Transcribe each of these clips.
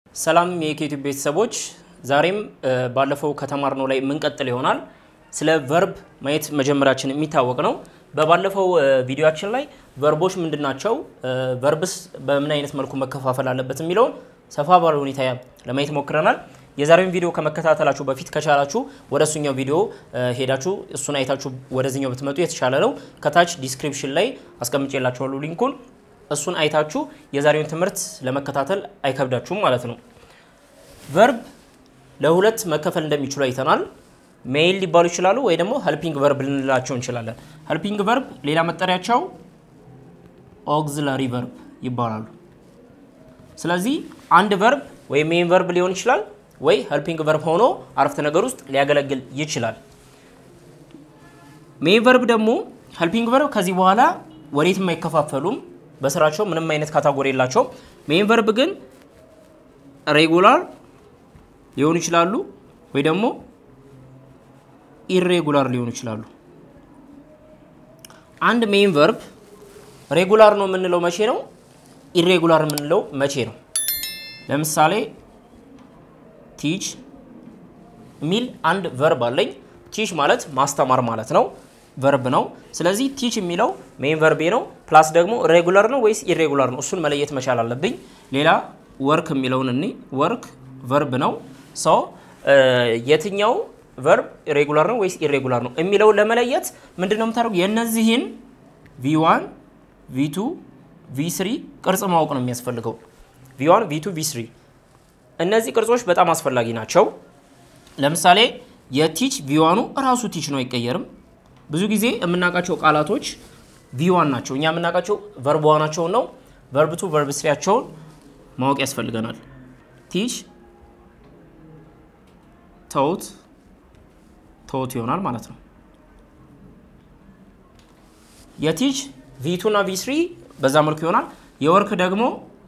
ሰላም የዩቲዩብ ቤተሰቦች፣ ዛሬም ባለፈው ከተማርነው ላይ የምንቀጥል ይሆናል። ስለ ቨርብ ማየት መጀመራችን የሚታወቅ ነው። በባለፈው ቪዲዮችን ላይ ቨርቦች ምንድን ናቸው፣ ቨርብስ በምን አይነት መልኩ መከፋፈል አለበት የሚለውን ሰፋ ባለ ሁኔታ ለማየት ሞክረናል። የዛሬውን ቪዲዮ ከመከታተላችሁ በፊት ከቻላችሁ ወደ እሱኛው ቪዲዮ ሄዳችሁ እሱን አይታችሁ ወደዚኛው ብትመጡ የተሻለ ነው። ከታች ዲስክሪፕሽን ላይ አስቀምጬላችኋለሁ ሊንኩን እሱን አይታችሁ የዛሬውን ትምህርት ለመከታተል አይከብዳችሁም ማለት ነው። ቨርብ ለሁለት መከፈል እንደሚችሉ አይተናል። ሜይል ሊባሉ ይችላሉ ወይ ደግሞ ሄልፒንግ ቨርብ ልንላቸው እንችላለን። ሄልፒንግ ቨርብ ሌላ መጠሪያቸው ኦግዚላሪ ቨርብ ይባላሉ። ስለዚህ አንድ ቨርብ ወይ ሜይን ቨርብ ሊሆን ይችላል ወይ ሄልፒንግ ቨርብ ሆኖ አረፍተ ነገር ውስጥ ሊያገለግል ይችላል። ሜይን ቨርብ ደግሞ ሄልፒንግ ቨርብ ከዚህ በኋላ ወዴትም አይከፋፈሉም። በስራቸው ምንም አይነት ካታጎሪ የላቸውም። ሜይን ቨርብ ግን ሬጉላር ሊሆኑ ይችላሉ ወይ ደግሞ ኢሬጉላር ሊሆኑ ይችላሉ። አንድ ሜይን ቨርብ ሬጉላር ነው የምንለው መቼ ነው? ኢሬጉላር የምንለው መቼ ነው? ለምሳሌ ቲች የሚል አንድ ቨርብ አለኝ። ቲች ማለት ማስተማር ማለት ነው፣ ቨርብ ነው። ስለዚህ ቲች የሚለው ሜይን ቨርቤ ነው። ፕላስ ደግሞ ሬጉላር ነው ወይስ ኢሬጉላር ነው? እሱን መለየት መቻል አለብኝ። ሌላ ወርክ የሚለውን እኔ ወርክ ቨርብ ነው። ሰው የትኛው ቨርብ ሬጉላር ነው ወይስ ኢሬጉላር ነው የሚለውን ለመለየት ምንድን ነው የምታደርጉ? የእነዚህን ቪዋን ቪቱ ቪስሪ ቅርጽ ማወቅ ነው የሚያስፈልገው። ቪዋን ቪቱ ቪስሪ እነዚህ ቅርጾች በጣም አስፈላጊ ናቸው። ለምሳሌ የቲች ቪዋኑ እራሱ ቲች ነው፣ አይቀየርም። ብዙ ጊዜ የምናውቃቸው ቃላቶች ቪዋን ናቸው። እኛ የምናውቃቸው ቨርብ ዋናቸውን ነው። ቨርብ ቱ ቨርብ ስሪያቸውን ማወቅ ያስፈልገናል። ቲች ተውት ተውት ይሆናል ማለት ነው። የቲች ቪቱ እና ቪስሪ በዛ መልኩ ይሆናል። የወርክ ደግሞ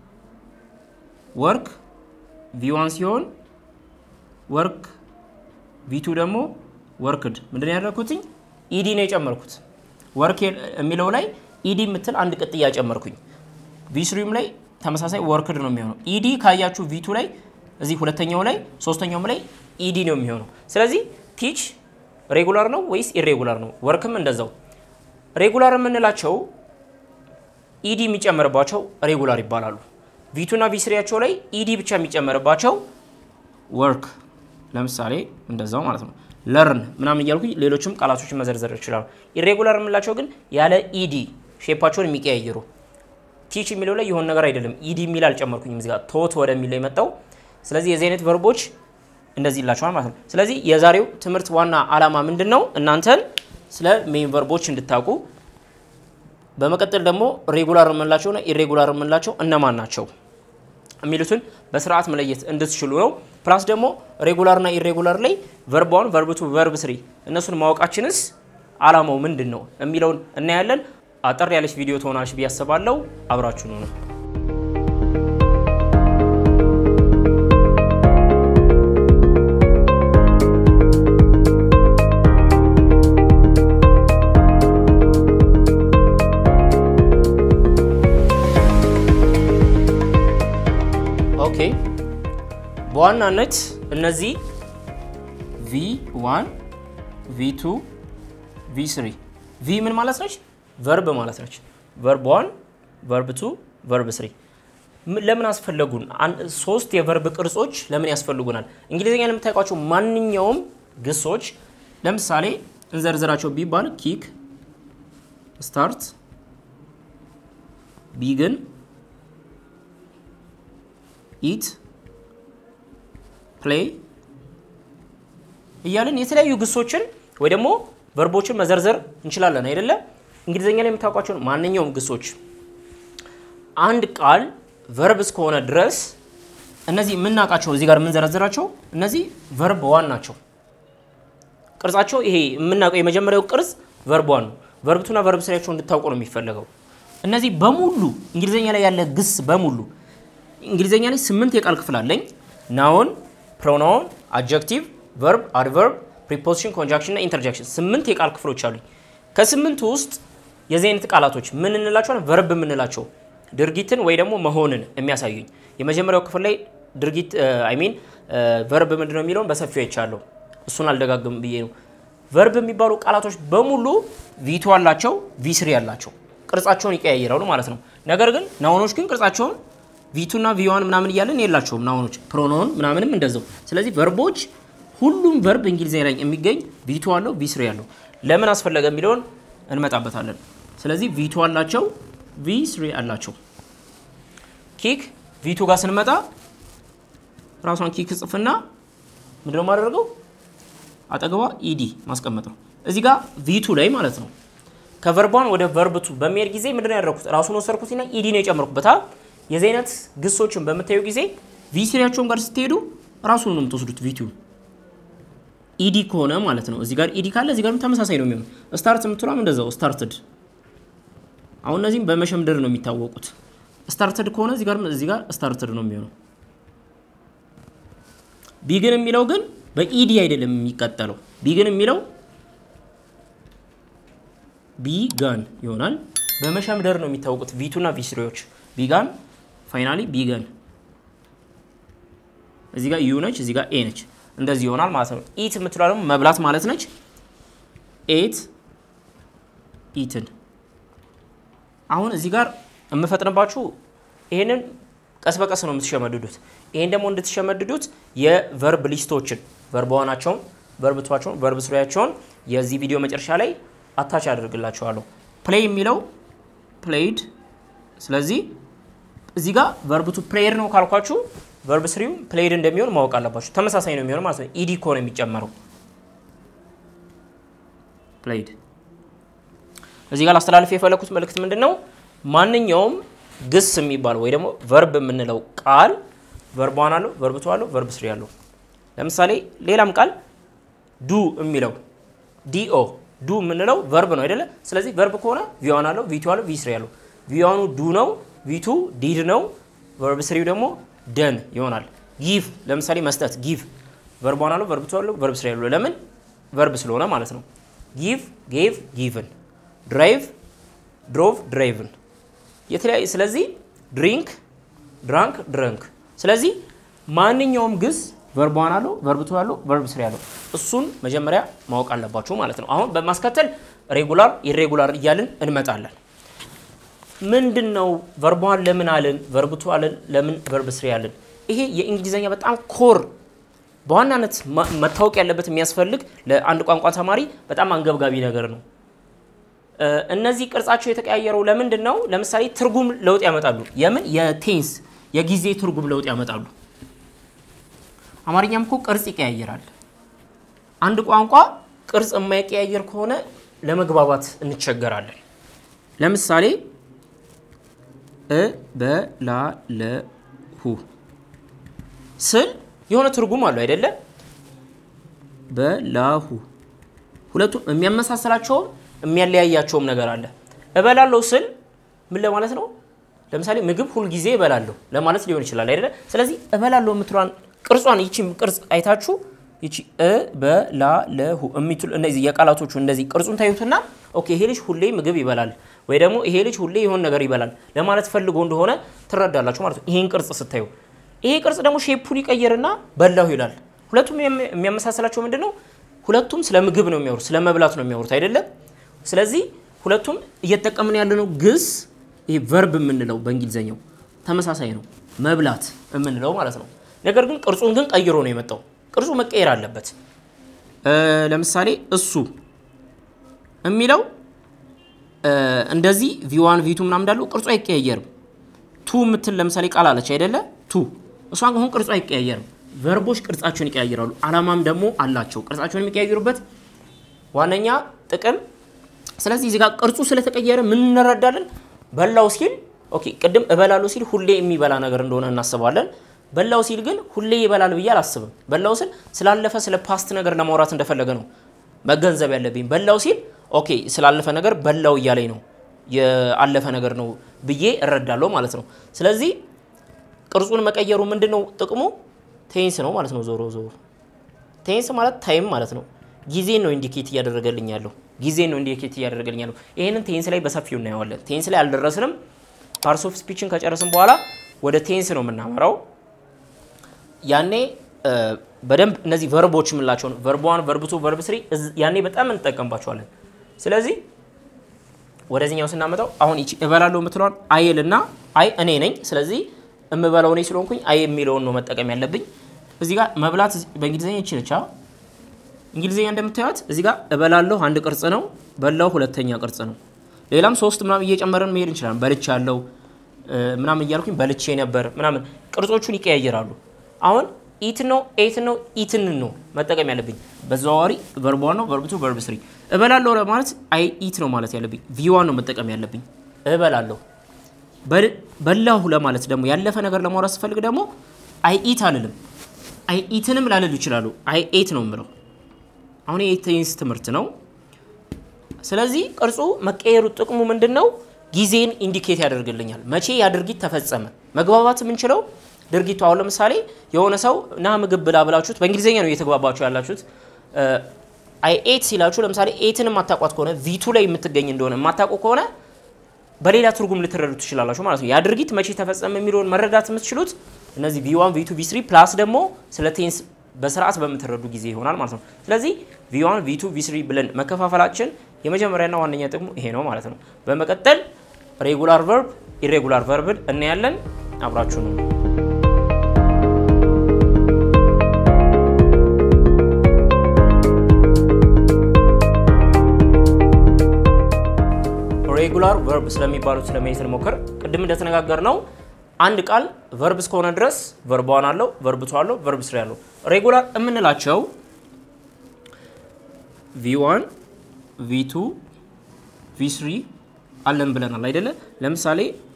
ወርክ ቪዋን ሲሆን ወርክ ቪቱ ደግሞ ወርክድ። ምንድን ነው ያደረኩትኝ? ኢዲ ነው የጨመርኩት። ወርክ የሚለው ላይ ኢዲ የምትል አንድ ቅጥያ ጨመርኩኝ። ቪስሪም ላይ ተመሳሳይ ወርክድ ነው የሚሆነው። ኢዲ ካያችሁ ቪቱ ላይ እዚህ ሁለተኛው ላይ ሶስተኛውም ላይ ኢዲ ነው የሚሆነው። ስለዚህ ቲች ሬጉላር ነው ወይስ ኢሬጉላር ነው? ወርክም እንደዛው። ሬጉላር የምንላቸው ኢዲ የሚጨመርባቸው ሬጉላር ይባላሉ። ቪቱና ቪስሪያቸው ላይ ኢዲ ብቻ የሚጨመርባቸው ወርክ፣ ለምሳሌ እንደዛው ማለት ነው። ለርን ምናምን እያልኩ ሌሎችም ቃላቶችን መዘርዘር ይችላሉ። ኢሬጉላር የምንላቸው ግን ያለ ኢዲ ሼፓቸውን የሚቀያየሩ ቲች የሚለው ላይ የሆነ ነገር አይደለም። ኢዲ የሚል አልጨመርኩኝም እዚህ ጋር ቶት ወደሚለው የመጣው ስለዚህ የዚህ አይነት ቨርቦች እንደዚህ ይላቸዋል ማለት ነው። ስለዚህ የዛሬው ትምህርት ዋና ዓላማ ምንድን ነው? እናንተን ስለ ሜይን ቨርቦች እንድታውቁ፣ በመቀጠል ደግሞ ሬጉላር የምንላቸውና ኢሬጉላር የምንላቸው እነማን ናቸው የሚሉትን በስርዓት መለየት እንድትችሉ ነው። ፕላስ ደግሞ ሬጉላርና ኢሬጉላር ላይ ቨርብ ዋን፣ ቨርብ ቱ፣ ቨርብ ስሪ እነሱን ማወቃችንስ ዓላማው ምንድን ነው የሚለውን እናያለን። አጠር ያለች ቪዲዮ ትሆናለች ብዬ አስባለሁ። አብራችሁ ነው ነው ኦኬ በዋናነት እነዚህ ቪ ዋን ቪ ቱ ቪ ስሪ ቪ ምን ማለት ነች? ቨርብ ማለት ነች። ቨርብ ዋን ቨርብ ቱ ቨርብ ስሪ ለምን አስፈለጉን? ሶስት የቨርብ ቅርጾች ለምን ያስፈልጉናል? እንግሊዝኛ ለምታውቋቸው ማንኛውም ግሶች ለምሳሌ እንዘርዝራቸው ቢባል ኪክ፣ ስታርት፣ ቢግን ኢት ፕሌይ እያለን የተለያዩ ግሶችን ወይ ደግሞ ቨርቦችን መዘርዘር እንችላለን አይደለም። እንግሊዝኛ ላይ የምታውቋቸውን ማንኛውም ግሶች አንድ ቃል ቨርብ እስከሆነ ድረስ እነዚህ የምናውቃቸው እዚህ ጋር የምንዘረዝራቸው እነዚህ ቨርብ ዋን ናቸው። ቅርጻቸው ይሄ የምናውቀው የመጀመሪያው ቅርጽ ቨርብ ዋን ነው። ቨርብ ቱና ቨርብ ስሪያቸው እንድታውቁ ነው የሚፈለገው። እነዚህ በሙሉ እንግሊዝኛ ላይ ያለ ግስ በሙሉ እንግሊዝኛ ላይ ስምንት የቃል ክፍል አለኝ። ናውን፣ ፕሮናውን፣ አጀክቲቭ፣ ቨርብ፣ አድቨርብ፣ ፕሪፖዚሽን፣ ኮንጃክሽን እና ኢንተርጃክሽን ስምንት የቃል ክፍሎች አሉኝ። ከስምንቱ ውስጥ የዚህ አይነት ቃላቶች ምን እንላቸዋለን? ቨርብ የምንላቸው ድርጊትን ወይ ደግሞ መሆንን የሚያሳዩኝ። የመጀመሪያው ክፍል ላይ ድርጊት አይ ሚን ቨርብ ምንድን ነው የሚለውን በሰፊው አይቻለሁ። እሱን አልደጋግም ብዬ ነው። ቨርብ የሚባሉ ቃላቶች በሙሉ ቪቱ አላቸው፣ ቪስሪ አላቸው። ቅርጻቸውን ይቀያይራሉ ማለት ነው። ነገር ግን ናውኖች ግን ቅርጻቸውን ቪቱና ቪዋን ምናምን እያለን የላቸውም። ናውኖች ፕሮኖን ምናምንም እንደዛው። ስለዚህ ቨርቦች ሁሉም ቨርብ እንግሊዝኛ ላይ የሚገኝ ቪቱ አለው፣ ቪስሪ አለው። ለምን አስፈለገ የሚለውን እንመጣበታለን። ስለዚህ ቪቱ አላቸው፣ ቪስሪ አላቸው። ኪክ ቪቱ ጋር ስንመጣ ራሷን ኪክ ጽፍና ምንድነው የማደርገው አጠገቧ ኢዲ ማስቀመጥ ነው። እዚህ ጋር ቪቱ ላይ ማለት ነው። ከቨርቧን ወደ ቨርብቱ በሚሄድ ጊዜ ምንድነው ያደረኩት? ራሱን ወሰድኩትና ኢዲ ነው የጨመርኩበት። የዚህ አይነት ግሶችን በምታዩ ጊዜ ቪስሪያቸውን ጋር ስትሄዱ ራሱን ነው የምትወስዱት ቪቱ ኢዲ ከሆነ ማለት ነው። እዚህ ጋር ኢዲ ካለ እዚህ ጋርም ተመሳሳይ ነው የሚሆነው። ስታርት የምትሏም እንደዛው ስታርትድ። አሁን እነዚህም በመሸምደድ ነው የሚታወቁት። ስታርትድ ከሆነ እዚህ ጋር እዚህ ጋር ስታርትድ ነው የሚሆነው። ቢግን የሚለው ግን በኢዲ አይደለም የሚቀጠለው። ቢግን የሚለው ቢጋን ይሆናል። በመሸምደር ነው የሚታወቁት ቪቱና ቪስሪዎች። ቢጋን ፋይናሊ ቢገን። እዚህ ጋር ዩ ነች፣ እዚህ ጋር ኤ ነች። እንደዚህ ይሆናል ማለት ነው። ኢት የምትለው ደግሞ መብላት ማለት ነች። ኤት ኢትን። አሁን እዚህ ጋር የምፈጥንባችሁ ይሄንን ቀስ በቀስ ነው የምትሸመድዱት። ይሄን ደግሞ እንድትሸመድዱት የቨርብ ሊስቶችን ቨርብ ዋናቸውን፣ ቨርብ ቷቸውን፣ ቨርብ ስሪያቸውን የዚህ ቪዲዮ መጨረሻ ላይ አታች አደርግላችኋለሁ። ፕሌይ የሚለው ፕሌይድ። ስለዚህ እዚህ ጋር ቨርብ ቱ ፕሌይድ ነው ካልኳችሁ ቨርብ ስሪው ፕሌይድ እንደሚሆን ማወቅ አለባችሁ። ተመሳሳይ ነው የሚሆነው ማለት ነው። ኢዲ ኮ ነው የሚጨመረው ፕሌይድ። እዚህ ጋር ላስተላልፍ የፈለኩት መልእክት ምንድን ነው? ማንኛውም ግስ የሚባለው ወይ ደግሞ ቨርብ የምንለው ቃል ቨርብ ዋን አለው፣ ቨርብ ቱ አለው፣ ቨርብ ስሪ አለው። ለምሳሌ ሌላም ቃል ዱ የሚለው ዲኦ ዱ የምንለው ቨርብ ነው አይደለ? ስለዚህ ቨርብ ከሆነ ቪዋን አለው፣ ቪቱ አለው፣ ቪ ስሪ አለው። ቪዋኑ ዱ ነው፣ ቪቱ ዲድ ነው፣ ቨርብ ስሪው ደግሞ ደን ይሆናል። ጊቭ ለምሳሌ መስጠት ጊቭ ቨርብ ዋን አለው፣ ቨርብ ቱ አለው፣ ቨርብ ስሪ አለው። ለምን ቨርብ ስለሆነ ማለት ነው። ጊቭ ጌቭ ጊቭን፣ ድራይቭ ድሮቭ ድራይቭን የተለያዩ ስለዚህ ድሪንክ ድራንክ ድረንክ። ስለዚህ ማንኛውም ግስ ቨርብ ዋን አለው ቨርብ ቱ አለው ቨርብ ስሪ አለው። እሱን መጀመሪያ ማወቅ አለባችሁ ማለት ነው። አሁን በማስከተል ሬጉላር ኢሬጉላር እያልን እንመጣለን። ምንድን ነው ቨርብ ዋን ለምን አልን? ቨርብ ቱ አልን? ለምን ቨርብ ስሪ አልን? ይሄ የእንግሊዝኛ በጣም ኮር በዋናነት መታወቅ ያለበት የሚያስፈልግ ለአንድ ቋንቋ ተማሪ በጣም አንገብጋቢ ነገር ነው። እነዚህ ቅርጻቸው የተቀያየረው ለምንድን ነው? ለምሳሌ ትርጉም ለውጥ ያመጣሉ። የምን የቴንስ የጊዜ ትርጉም ለውጥ ያመጣሉ። አማርኛም እኮ ቅርጽ ይቀያየራል። አንድ ቋንቋ ቅርጽ የማይቀያየር ከሆነ ለመግባባት እንቸገራለን። ለምሳሌ እ በላለሁ ስል የሆነ ትርጉም አለው አይደለ? በላሁ ሁለቱም የሚያመሳስላቸውም የሚያለያያቸውም ነገር አለ። እበላለሁ ስል ምን ለማለት ነው? ለምሳሌ ምግብ ሁልጊዜ እበላለሁ ለማለት ሊሆን ይችላል አይደለ? ስለዚህ እበላለሁ የምትሏን ቅርጿን ይቺ ቅርጽ አይታችሁ ይቺ እበላለሁ የሚትሉ እነዚህ የቃላቶቹ እንደዚህ ቅርጹን ታዩትና ኦኬ ይሄ ልጅ ሁሌ ምግብ ይበላል ወይ ደግሞ ይሄ ልጅ ሁሌ የሆነ ነገር ይበላል ለማለት ፈልጎ እንደሆነ ትረዳላችሁ ማለት ነው። ይሄን ቅርጽ ስታዩ ይሄ ቅርጽ ደግሞ ሼፑን ይቀየርና በላሁ ይላል። ሁለቱም የሚያመሳስላቸው ምንድን ነው? ሁለቱም ስለ ምግብ ነው የሚያወሩት፣ ስለ መብላት ነው የሚያወሩት አይደለም? ስለዚህ ሁለቱም እየተጠቀምን ያለነው ግስ ይሄ ቨርብ የምንለው በእንግሊዘኛው ተመሳሳይ ነው፣ መብላት የምንለው ማለት ነው። ነገር ግን ቅርጹን ግን ቀይሮ ነው የመጣው። ቅርጹ መቀየር አለበት። ለምሳሌ እሱ የሚለው እንደዚህ ቪዋን ቪቱ ምናምን እንዳለው ቅርጹ አይቀያየርም። ቱ የምትል ለምሳሌ ቃል አለች አይደለ? ቱ እሷን አሁን ቅርጹ አይቀያየርም። ቨርቦች ቅርጻቸውን ይቀያየራሉ። አላማም ደግሞ አላቸው ቅርጻቸውን የሚቀያየሩበት ዋነኛ ጥቅም ስለዚህ እዚህ ጋር ቅርጹ ስለተቀየረ ምን እንረዳለን? በላው ሲል ኦኬ፣ ቅድም እበላለሁ ሲል ሁሌ የሚበላ ነገር እንደሆነ እናስባለን። በላው ሲል ግን ሁሌ ይበላል ብዬ አላስብም። በላው ሲል ስላለፈ ስለ ፓስት ነገር ለማውራት እንደፈለገ ነው መገንዘብ ያለብኝ። በላው ሲል ኦኬ፣ ስላለፈ ነገር በላው እያለኝ ነው የአለፈ ነገር ነው ብዬ እረዳለሁ ማለት ነው። ስለዚህ ቅርጹን መቀየሩ ምንድን ነው ጥቅሙ? ቴንስ ነው ማለት ነው። ዞሮ ዞሮ ቴንስ ማለት ታይም ማለት ነው። ጊዜን ነው ኢንዲኬት እያደረገልኝ ያለው ጊዜን ነው ኢንዲኬት እያደረገልኝ ያለው። ይህንን ቴንስ ላይ በሰፊው እናየዋለን። ቴንስ ላይ አልደረስንም። ፓርትስ ኦፍ ስፒችን ከጨረስን በኋላ ወደ ቴንስ ነው የምናመራው። ያኔ በደንብ እነዚህ ቨርቦች የምንላቸውን ቨርብ ዋን፣ ቨርብ ቱ፣ ቨርብ ስሪ ያኔ በጣም እንጠቀምባቸዋለን። ስለዚህ ወደዚህኛው ስናመጣው አሁን ይቺ እበላለሁ የምትለዋን አይል እና አይ እኔ ነኝ። ስለዚህ እምበላው እኔ ስለሆንኩኝ አይ የሚለውን ነው መጠቀም ያለብኝ። እዚህ ጋር መብላት በእንግሊዝኛ ይችልቻ እንግሊዝኛ እንደምታዩት እዚህ ጋር እበላለሁ አንድ ቅርጽ ነው፣ በላው ሁለተኛ ቅርጽ ነው። ሌላም ሶስት ምናምን እየጨመረን መሄድ እንችላለን። በልቻ ያለው ምናምን እያልኩኝ በልቼ ነበር ምናምን ቅርጾቹን ይቀያየራሉ። አሁን ኢት ነው ኤት ነው ኢትን ነው መጠቀም ያለብኝ። በዘዋዋሪ ቨርብ ዋን ነው ቨርብ ቱ ቨርብ ስሪ። እበላለሁ ማለት አይ ኢት ነው ማለት ያለብኝ። ቪዋን ነው መጠቀም ያለብኝ። እበላለሁ። በላሁ ለማለት ደግሞ ያለፈ ነገር ለማውራት ስፈልግ ደግሞ አይ ኢት አልልም። አይ ኢትንም ላልል ይችላሉ። አይ ኤት ነው የምለው። አሁን የቴንስ ትምህርት ነው። ስለዚህ ቅርጹ መቀየሩ ጥቅሙ ምንድን ነው? ጊዜን ኢንዲኬት ያደርግልኛል። መቼ ያ ድርጊት ተፈጸመ። መግባባት የምንችለው ድርጊቱ አሁን ለምሳሌ የሆነ ሰው ና ምግብ ብላ ብላችሁት በእንግሊዝኛ ነው እየተግባባችሁ ያላችሁት። አይ ኤት ሲላችሁ ለምሳሌ ኤትን የማታውቋት ከሆነ ቪቱ ላይ የምትገኝ እንደሆነ የማታውቁ ከሆነ በሌላ ትርጉም ልትረዱ ትችላላችሁ ማለት ነው። ያ ድርጊት መቼ ተፈጸመ የሚለውን መረዳት የምትችሉት እነዚህ ቪዋን ቪቱ ቪስሪ ፕላስ ደግሞ ስለ ቴንስ በስርዓት በምትረዱ ጊዜ ይሆናል ማለት ነው። ስለዚህ ቪዋን ቪቱ ቪስሪ ብለን መከፋፈላችን የመጀመሪያና ዋነኛ ጥቅሙ ይሄ ነው ማለት ነው። በመቀጠል ሬጉላር ቨርብ ኢሬጉላር ቨርብን እናያለን። አብራችሁ ነው። ሬጉላር ቨርብ ስለሚባሉት ስለመሄድ ስንሞክር ቅድም እንደተነጋገር ነው አንድ ቃል ቨርብ እስከሆነ ድረስ ቨርብ ዋን አለው፣ ቨርብ ቱ አለው፣ ቨርብ ስሪ አለው። ሬጉላር የምንላቸው ቪዋን ቪቱ ቪስሪ አለን ብለናል አይደለ? ለምሳሌ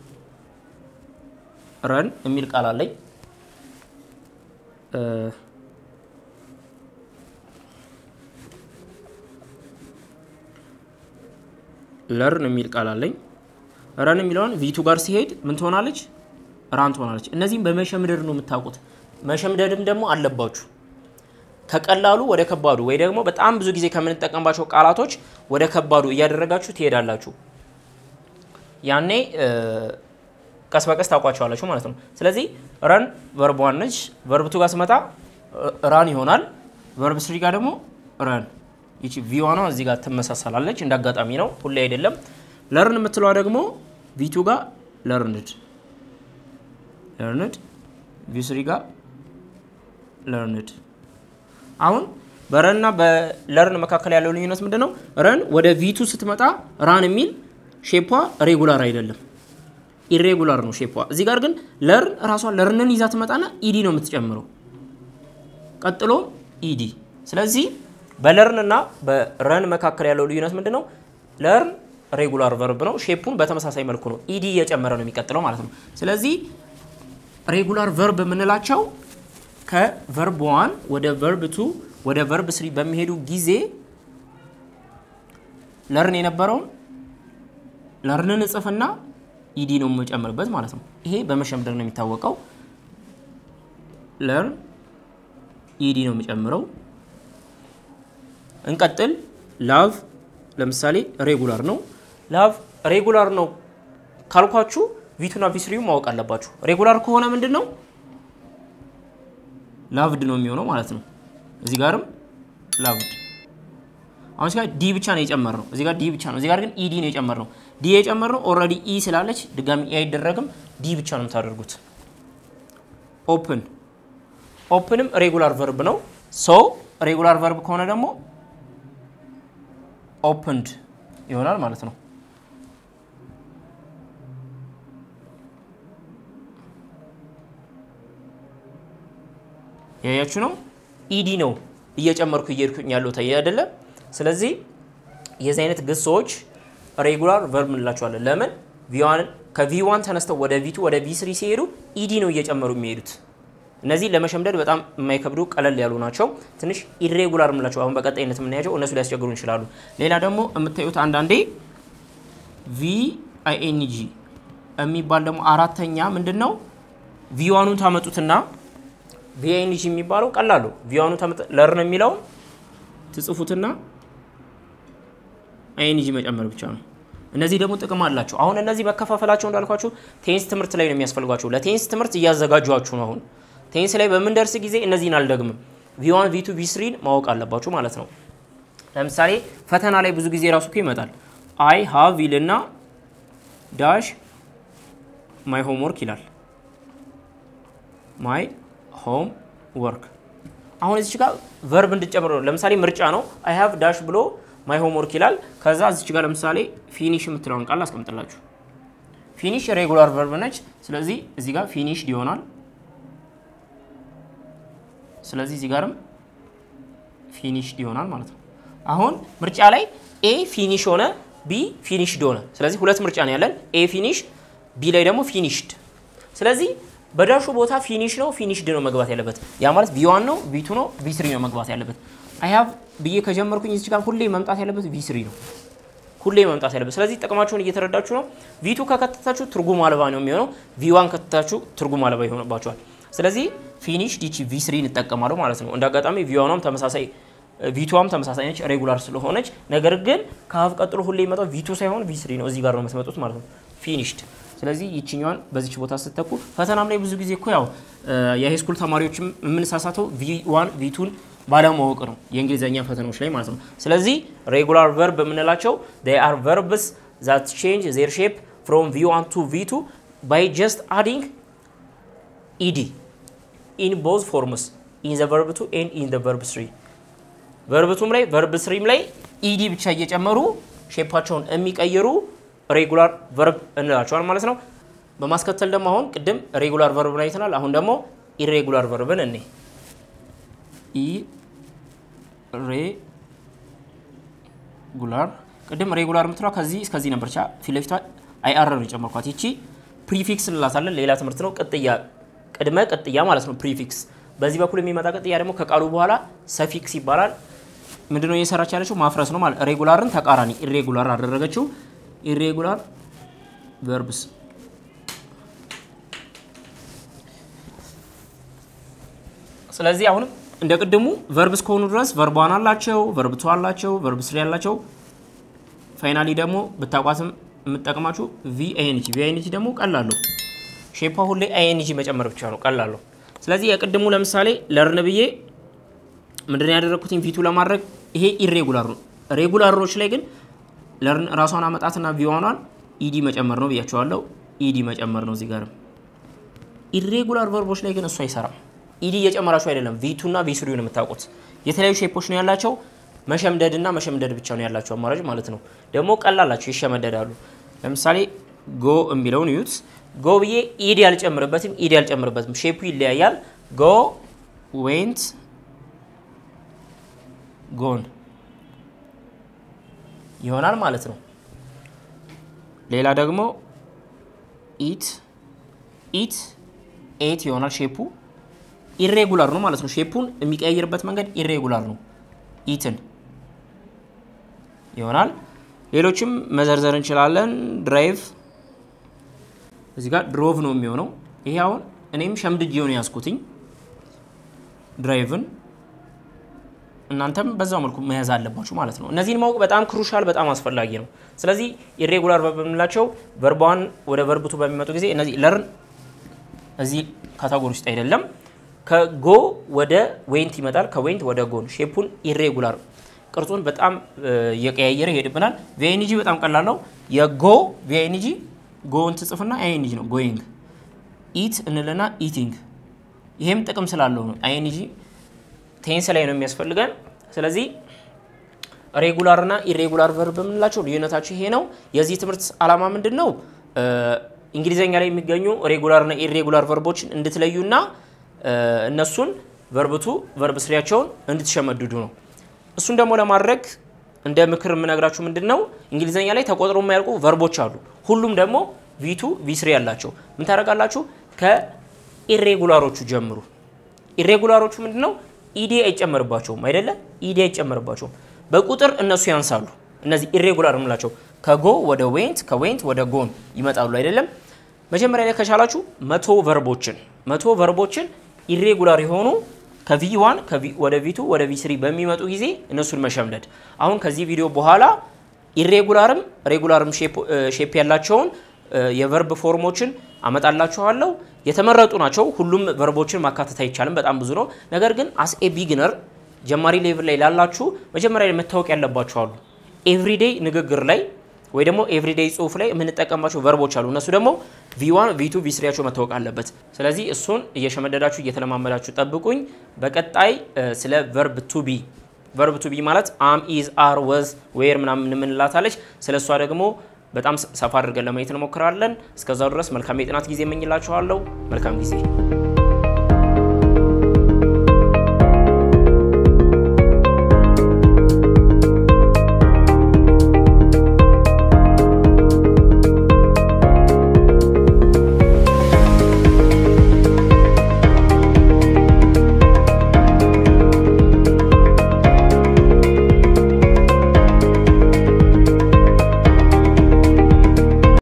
ረን የሚል ቃል አለኝ። ለርን የሚል ቃል አለኝ። ረን የሚለውን ቪቱ ጋር ሲሄድ ምን ትሆናለች? ራን ትሆናለች። እነዚህም በመሸምደድ ነው የምታውቁት። መሸምደድም ደግሞ አለባችሁ። ከቀላሉ ወደ ከባዱ ወይ ደግሞ በጣም ብዙ ጊዜ ከምንጠቀምባቸው ቃላቶች ወደ ከባዱ እያደረጋችሁ ትሄዳላችሁ። ያኔ ቀስ በቀስ ታውቋቸዋላችሁ ማለት ነው። ስለዚህ ረን ቨርብ ዋን ነች። ቨርብ ቱ ጋር ስመጣ ራን ይሆናል። ቨርብ ስሪ ጋር ደግሞ ረን ይቺ ቪዋኗ እዚህ ጋር ትመሳሰላለች። እንደ አጋጣሚ ነው፣ ሁሌ አይደለም። ለርን የምትለዋ ደግሞ ቪቱ ጋር ለርንድ ለርንድ ቪስሪ ጋር ለርንድ። አሁን በረንና በለርን መካከል ያለው ልዩነት ምንድን ነው? ረን ወደ ቪቱ ስትመጣ ራን የሚል ሼፓ ሬጉላር አይደለም፣ ኢሬጉላር ነው ሼፓ። እዚህ ጋር ግን ለርን ራሷ ለርንን ይዛ ትመጣና ኢዲ ነው የምትጨምረው፣ ቀጥሎ ኢዲ። ስለዚህ በለርን እና በረን መካከል ያለው ልዩነት ምንድን ነው? ለርን ሬጉላር ቨርብ ነው፣ ሼፑን በተመሳሳይ መልኩ ነው ኢዲ እየጨመረ ነው የሚቀጥለው ማለት ነው። ስለዚህ ሬጉላር ቨርብ የምንላቸው ከቨርብ ዋን ወደ ቨርብ ቱ ወደ ቨርብ ስሪ በሚሄዱ ጊዜ ለርን የነበረውን ለርንን እጽፍና ኢዲ ነው የምጨምርበት ማለት ነው። ይሄ በመሸምደር ነው የሚታወቀው። ለርን ኢዲ ነው የሚጨምረው። እንቀጥል። ላቭ ለምሳሌ ሬጉላር ነው። ላቭ ሬጉላር ነው ካልኳችሁ ቪቱና ቪስሪው ማወቅ አለባችሁ። ሬጉላር ከሆነ ምንድን ነው ላቭድ ነው የሚሆነው ማለት ነው። እዚህ ጋርም ላቭድ። አሁን እዚህ ጋር ዲ ብቻ ነው የጨመርነው። እዚህ ጋር ዲ ብቻ ነው። እዚህ ጋር ግን ኢዲ ነው የጨመርነው። ዲ የጨመርነው ኦልሬዲ ኢ ስላለች ድጋሚ ኢ አይደረግም። ዲ ብቻ ነው የምታደርጉት። ኦፕን ኦፕንም ሬጉላር ቨርብ ነው። ሶ ሬጉላር ቨርብ ከሆነ ደግሞ ኦፕንድ ይሆናል ማለት ነው። ያያችሁ ነው። ኢዲ ነው እየጨመርኩ እየሄድኩኝ ያለው ታየ አይደለ? ስለዚህ የዚህ አይነት ግሶች ሬጉላር ቨርብ እንላቸዋለን። ለምን ከቪዋን ተነስተው ወደ ቪቱ ወደ ቪስሪ ሲሄዱ ኢዲ ነው እየጨመሩ የሚሄዱት። እነዚህ ለመሸምደድ በጣም የማይከብዱ ቀለል ያሉ ናቸው። ትንሽ ኢሬጉላር የምንላቸው አሁን በቀጣይነት የምናያቸው እነሱ ሊያስቸግሩ ይችላሉ። ሌላ ደግሞ የምታዩት አንዳንዴ ቪ አይኤንጂ የሚባል ደግሞ አራተኛ ምንድን ነው ቪዋኑን ታመጡትና ቪኤንጂ የሚባለው ቀላሉ ቪዋኑ ለርን የሚለውን ትጽፉትና አይኤንጂ መጨመር ብቻ ነው። እነዚህ ደግሞ ጥቅም አላቸው። አሁን እነዚህ መከፋፈላቸው እንዳልኳችሁ ቴንስ ትምህርት ላይ ነው የሚያስፈልጓቸው። ለቴንስ ትምህርት እያዘጋጇችሁ ነው። አሁን ቴንስ ላይ በምንደርስ ጊዜ እነዚህን አልደግምም። ቪዋን ቪቱ ቪስሪን ማወቅ አለባችሁ ማለት ነው። ለምሳሌ ፈተና ላይ ብዙ ጊዜ ራሱ እኮ ይመጣል። አይ ሃቭ ይልና ዳሽ ማይ ሆም ወርክ ይላል። ማይ ሆም ወርክ አሁን እዚች ጋር ቨርብ እንድጨምር ነው። ለምሳሌ ምርጫ ነው። አይ ሃቭ ዳሽ ብሎ ማይ ሆም ወርክ ይላል። ከዛ እዚች ጋር ለምሳሌ ፊኒሽ የምትለውን ቃል አስቀምጥላችሁ። ፊኒሽ ሬጉላር ቨርብ ነች። ስለዚህ እዚህ ጋር ፊኒሽድ ይሆናል። ስለዚህ እዚህ ጋርም ፊኒሽድ ይሆናል ማለት ነው። አሁን ምርጫ ላይ ኤ ፊኒሽ ሆነ፣ ቢ ፊኒሽድ ሆነ። ስለዚህ ሁለት ምርጫ ነው ያለን፣ ኤ ፊኒሽ፣ ቢ ላይ ደግሞ ፊኒሽድ። ስለዚህ በዳሹ ቦታ ፊኒሽ ነው ፊኒሽድ ነው መግባት ያለበት። ያ ማለት ቪዋን ነው ቪቱ ነው ቪስሪ ነው መግባት ያለበት። አይ ሃቭ ብዬ ከጀመርኩኝ እዚህ ጋር ሁሌ መምጣት ያለበት ቪስሪ ነው ሁሌ መምጣት ያለበት። ስለዚህ ጥቅማቸውን እየተረዳችሁ ነው። ቪቱ ከከተታችሁ ትርጉም አልባ ነው የሚሆነው። ቪዋን ከተታችሁ ትርጉም አልባ ይሆንባቸዋል። ስለዚህ ፊኒሽ ዲቺ ቪስሪ እንጠቀማለሁ ማለት ነው። እንደ አጋጣሚ ቪዋኗም ተመሳሳይ ቪቱዋም ተመሳሳይ ነች ሬጉላር ስለሆነች። ነገር ግን ከሀፍ ቀጥሎ ሁሌ የሚመጣው ቪቱ ሳይሆን ቪስሪ ነው። እዚህ ጋር ነው የምትመጡት ማለት ነው። ፊኒሽድ ስለዚህ ይችኛዋን በዚች ቦታ ስተኩ ፈተናም ላይ ብዙ ጊዜ እኮ ያው የሃይስኩል ተማሪዎችም የምንሳሳተው ቪዋን ቪቱን ባለማወቅ ነው የእንግሊዝኛ ፈተናዎች ላይ ማለት ነው። ስለዚህ ሬጉላር ቨርብ የምንላቸው they are verbs that change their shape from v1 to v2 by just adding ed in both forms in the verb 2 and in the verb 3 verb 2 ላይ verb 3 ላይ ed ብቻ እየጨመሩ ሼፓቸውን የሚቀይሩ ሬጉላር ቨርብ እንላቸዋል ማለት ነው። በማስከተል ደግሞ አሁን ቅድም ሬጉላር ቨርብን አይተናል። አሁን ደግሞ ኢሬጉላር ቨርብን እኔ ኢሬጉላር ቅድም ሬጉላር የምትለው ከዚህ እስከዚህ ነበር። ቻ ፊት ለፊቷ አይአር ነው የጨመርኳት። ይቺ ፕሪፊክስ እንላታለን። ሌላ ትምህርት ነው። ቅጥያ ቅድመ ቅጥያ ማለት ነው ፕሪፊክስ። በዚህ በኩል የሚመጣ ቅጥያ ደግሞ ከቃሉ በኋላ ሰፊክስ ይባላል። ምንድነው እየሰራች ያለችው? ማፍረስ ነው ማለት ሬጉላርን ተቃራኒ ኢሬጉላር አደረገችው። ኢሬጉላር ቨርብስ ስለዚህ አሁንም እንደ ቅድሙ ቨርብ እስከሆኑ ድረስ ቨርብ ዋን አላቸው፣ ቨርብ ቱ አላቸው፣ ቨርብ ስሪ አላቸው። ፋይናሊ ደግሞ ብታቋትም የምጠቅማችሁ ቪአይኤንጂ ቪአይኤንጂ ደግሞ ቀላለሁ ሼፓ ሁሌ አይኤንጂ መጨመር ብቻ ነው ቀላለሁ። ስለዚህ የቅድሙ ለምሳሌ ለርን ብዬ ምንድን ያደረግኩትኝ ቪቱ ለማድረግ ይሄ ኢሬጉላር ነው። ሬጉላሮች ላይ ግን ለርን ራሷን አመጣትና ቪዋኗን ኢዲ መጨመር ነው ብያቸዋለሁ። ኢዲ መጨመር ነው እዚህ ጋርም። ኢሬጉላር ቨርቦች ላይ ግን እሱ አይሰራም። ኢዲ እየጨመራችሁ አይደለም። ቪቱና ቪስሪውን የምታውቁት የተለያዩ ሼፖች ነው ያላቸው። መሸምደድና መሸምደድ ብቻ ነው ያላቸው አማራጭ ማለት ነው። ደግሞ ቀላላቸው ይሸመደዳሉ። ለምሳሌ ጎ የሚለውን ዩት ጎ ብዬ ኢዲ አልጨምርበትም፣ ኢዲ አልጨምርበትም። ሼፑ ይለያያል። ጎ ዌንት ጎን ይሆናል ማለት ነው። ሌላ ደግሞ ኢት ኢት ኤት ይሆናል። ሼፑ ኢሬጉላር ነው ማለት ነው። ሼፑን የሚቀያየርበት መንገድ ኢሬጉላር ነው። ኢትን ይሆናል። ሌሎችም መዘርዘር እንችላለን። ድራይቭ እዚህ ጋር ድሮቭ ነው የሚሆነው። ይሄ አሁን እኔም ሸምድጅ የሆነ ያዝኩትኝ ድራይቭን እናንተም በዛው መልኩ መያዝ አለባችሁ ማለት ነው። እነዚህን ማወቅ በጣም ክሩሻል፣ በጣም አስፈላጊ ነው። ስለዚህ ኢሬጉላር ቨርብ የምንላቸው ቨርቧን ወደ ቨርብቱ በሚመጡ ጊዜ እነዚህ ለርን እዚህ ካታጎሪ ውስጥ አይደለም። ከጎ ወደ ዌንት ይመጣል፣ ከዌንት ወደ ጎን። ሼፑን ኢሬጉላር ቅርጹን በጣም እየቀያየረ ይሄድብናል። ቪአይኤንጂ በጣም ቀላል ነው። የጎ ቪአይኤንጂ ጎን ትጽፍና አይኤንጂ ነው ጎይንግ። ኢት እንልና ኢቲንግ። ይሄም ጥቅም ስላለው ነው አይኤንጂ ቴንስ ላይ ነው የሚያስፈልገን። ስለዚህ ሬጉላር እና ኢሬጉላር ቨርብ የምንላቸው ልዩነታቸው ይሄ ነው። የዚህ ትምህርት ዓላማ ምንድን ነው? እንግሊዘኛ ላይ የሚገኙ ሬጉላር እና ኢሬጉላር ቨርቦችን እንድትለዩና እነሱን ቨርብቱ ቨርብ ስሪያቸውን እንድትሸመድዱ ነው። እሱን ደግሞ ለማድረግ እንደ ምክር የምነግራችሁ ምንድን ነው፣ እንግሊዘኛ ላይ ተቆጥሮ የማያልቁ ቨርቦች አሉ። ሁሉም ደግሞ ቪቱ ቪስሪ ያላቸው ምን ታደርጋላችሁ? ከኢሬጉላሮቹ ጀምሩ። ኢሬጉላሮቹ ምንድን ነው? ኢዲ አይጨመርባቸውም አይደለ? ኢዲ አይጨመርባቸውም። በቁጥር እነሱ ያንሳሉ። እነዚህ ኢሬጉላር የምላቸው ከጎ ወደ ዌንት ከዌንት ወደ ጎን ይመጣሉ አይደለም። መጀመሪያ ላይ ከቻላችሁ መቶ ቨርቦችን መቶ ቨርቦችን ኢሬጉላር የሆኑ ከቪ ዋን ወደ ቪቱ ወደ ቪ ስሪ በሚመጡ ጊዜ እነሱን መሸምደድ። አሁን ከዚህ ቪዲዮ በኋላ ኢሬጉላርም ሬጉላርም ሼፕ ያላቸውን የቨርብ ፎርሞችን አመጣላችኋለሁ። የተመረጡ ናቸው። ሁሉም ቨርቦችን ማካተት አይቻልም፣ በጣም ብዙ ነው። ነገር ግን አስ ኤ ቢግነር ጀማሪ ሌቭል ላይ ላላችሁ መጀመሪያ ላይ መታወቅ ያለባቸው አሉ። ኤቭሪዴይ ንግግር ላይ ወይ ደግሞ ኤቭሪዴይ ጽሁፍ ላይ የምንጠቀማቸው ቨርቦች አሉ። እነሱ ደግሞ ቪዋን ቪቱ ቪስሪያቸው መታወቅ አለበት። ስለዚህ እሱን እየሸመደዳችሁ እየተለማመዳችሁ ጠብቁኝ። በቀጣይ ስለ ቨርብ ቱ ቢ ቨርብ ቱ ቢ ማለት አም ኢዝ አር ወዝ ዌር ምናምን የምንላታለች። ስለ እሷ ደግሞ በጣም ሰፋ አድርገን ለማየት እንሞክራለን። እስከዛው ድረስ መልካም የጥናት ጊዜ እመኝላችኋለሁ። መልካም ጊዜ